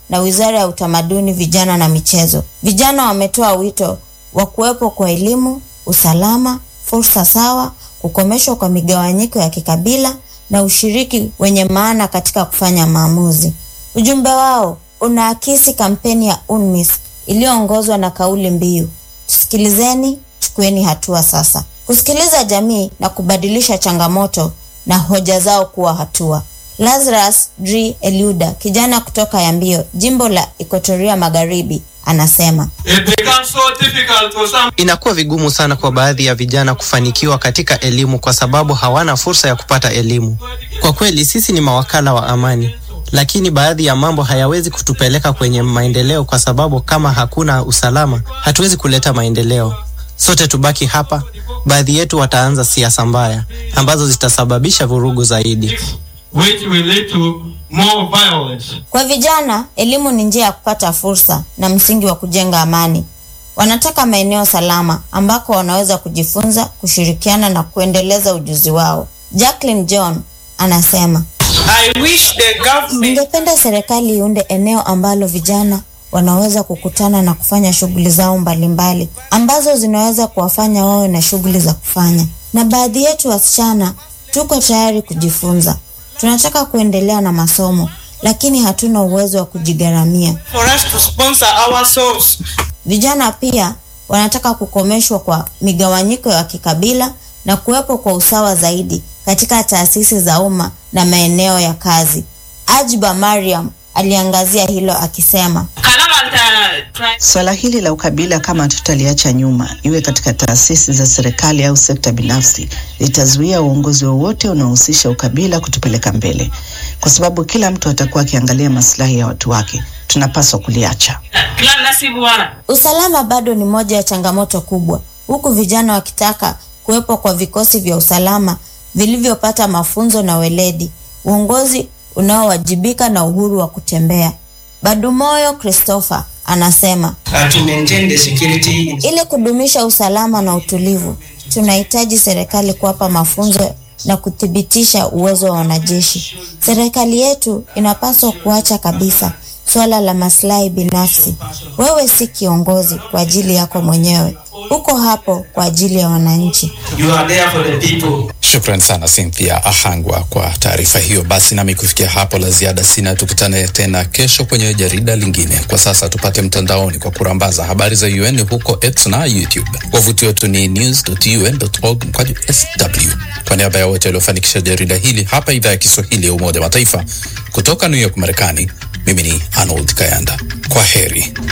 na Wizara ya Utamaduni, Vijana na Michezo. Vijana wametoa wito wa kuwepo kwa elimu, usalama, fursa sawa, kukomeshwa kwa migawanyiko ya kikabila na ushiriki wenye maana katika kufanya maamuzi. Ujumbe wao unaakisi kampeni ya UNMISS iliyoongozwa na kauli mbiu tusikilizeni, chukueni hatua sasa, kusikiliza jamii na kubadilisha changamoto na hoja zao kuwa hatua. Lazarus Dri Eliuda, kijana kutoka Yambio, jimbo la Ikotoria Magharibi, anasema It becomes so difficult for some Inakuwa vigumu sana kwa baadhi ya vijana kufanikiwa katika elimu kwa sababu hawana fursa ya kupata elimu. Kwa kweli sisi ni mawakala wa amani, lakini baadhi ya mambo hayawezi kutupeleka kwenye maendeleo kwa sababu kama hakuna usalama, hatuwezi kuleta maendeleo. Sote tubaki hapa, baadhi yetu wataanza siasa mbaya ambazo zitasababisha vurugu zaidi. which will lead to more violence. Kwa vijana, elimu ni njia ya kupata fursa na msingi wa kujenga amani. Wanataka maeneo salama ambako wanaweza kujifunza, kushirikiana na kuendeleza ujuzi wao. Jacqueline John anasema, I wish the government ningependa serikali iunde eneo ambalo vijana wanaweza kukutana na kufanya shughuli zao mbalimbali ambazo zinaweza kuwafanya wawe na shughuli za kufanya. Na baadhi yetu wasichana tuko tayari kujifunza. Tunataka kuendelea na masomo, lakini hatuna uwezo wa kujigharamia. for us to sponsor ourselves. Vijana pia wanataka kukomeshwa kwa migawanyiko ya kikabila na kuwepo kwa usawa zaidi katika taasisi za umma na maeneo ya kazi. Ajba Mariam aliangazia hilo akisema, Swala hili la ukabila kama tutaliacha nyuma, iwe katika taasisi za serikali au sekta binafsi, litazuia uongozi wowote unaohusisha ukabila kutupeleka mbele, kwa sababu kila mtu atakuwa akiangalia maslahi ya watu wake. Tunapaswa kuliacha. usalama bado ni moja ya changamoto kubwa, huku vijana wakitaka kuwepo kwa vikosi vya usalama vilivyopata mafunzo na weledi, uongozi unaowajibika na uhuru wa kutembea. Badumoyo Christopher anasema Uh, to maintain the security in ili kudumisha usalama na utulivu, tunahitaji serikali kuwapa mafunzo na kuthibitisha uwezo wa wanajeshi. Serikali yetu inapaswa kuacha kabisa suala la maslahi binafsi. Wewe si kiongozi kwa ajili yako mwenyewe, uko hapo kwa ajili ya wananchi. you are there for the people. Shukran sana Cynthia Ahangwa kwa taarifa hiyo. Basi nami kufikia hapo la ziada sina, tukutane tena kesho kwenye jarida lingine. Kwa sasa tupate mtandaoni kwa kurambaza habari za UN huko X na YouTube. Wavuti wetu ni news.un.org mkwaju sw. Kwa niaba ya wote waliofanikisha jarida hili hapa idhaa ya Kiswahili ya Umoja wa Mataifa kutoka New York Marekani, mimi ni Arnold Kayanda. Kwa heri.